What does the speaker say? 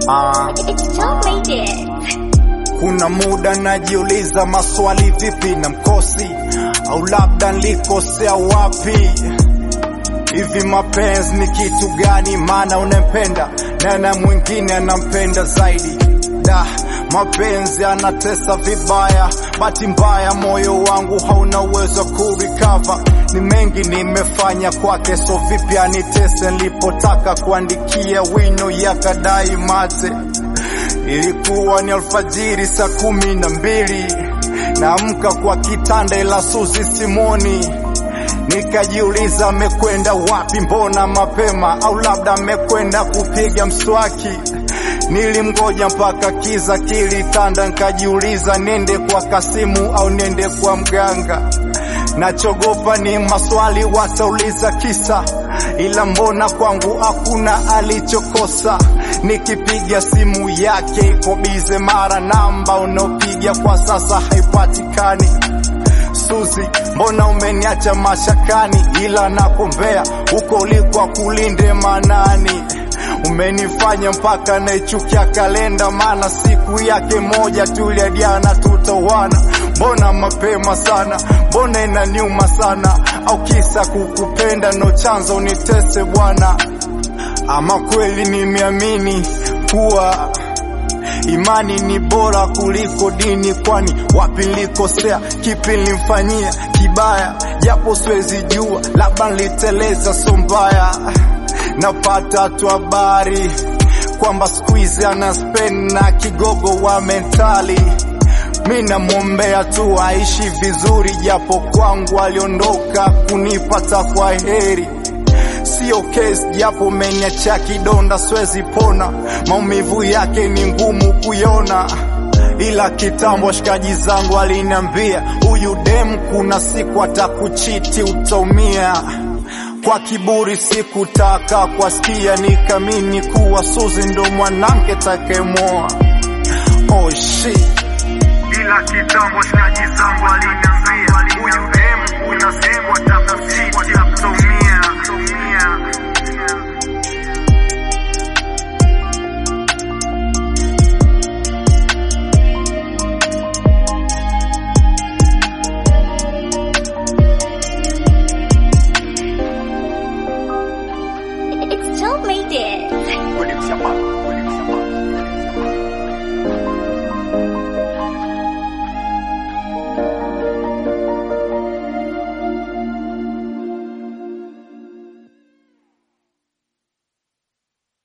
Ah, kuna muda najiuliza maswali, vipi na mkosi au labda nilikosea wapi? Hivi mapenzi ni kitu gani? Maana unampenda na na mwingine anampenda zaidi. Da, mapenzi anatesa vibaya, bahati mbaya moyo wangu hauna uwezo kurikava. Ni mengi nimefanya kwake, so vipi anitese? Nilipotaka kuandikia wino yakadai mate. Ilikuwa ni alfajiri saa kumi na mbili, naamka kwa kitanda ila Suzi simoni Nikajiuliza amekwenda wapi, mbona mapema? Au labda amekwenda kupiga mswaki. Nilimgoja mpaka kiza kilitanda, nikajiuliza nende kwa Kasimu au nende kwa mganga. Nachogopa ni maswali watauliza kisa, ila mbona kwangu hakuna alichokosa. Nikipiga simu yake iko bize, mara namba unaopiga kwa sasa haipatikani. Suzi, mbona umeniacha mashakani, ila nakombea huko uliko kulinde manani. Umenifanya mpaka naichukia kalenda, maana siku yake moja tuliadiana tutawana. Mbona mapema sana, mbona inaniuma sana, au kisa kukupenda no chanzo unitese bwana? Ama kweli nimeamini kuwa imani ni bora kuliko dini, kwani wapi nilikosea? Kipi nilimfanyia kibaya? Japo siwezi jua, labda niliteleza, so mbaya. Napata tu habari kwamba siku hizi ana spend na kigogo wa mentali. Mi namwombea tu aishi vizuri, japo kwangu aliondoka kunipata kwa heri Sio kesi japo meniacha kidonda, siwezi pona. Maumivu yake ni ngumu kuiona, ila kitambo washikaji zangu aliniambia huyu dem kuna siku atakuchiti, utaumia. Kwa kiburi sikutaka kwasikia, nikamini kuwa Suzi ndo mwanamke takemoa. Oh shit, ila kitambo washikaji zangu aliniambia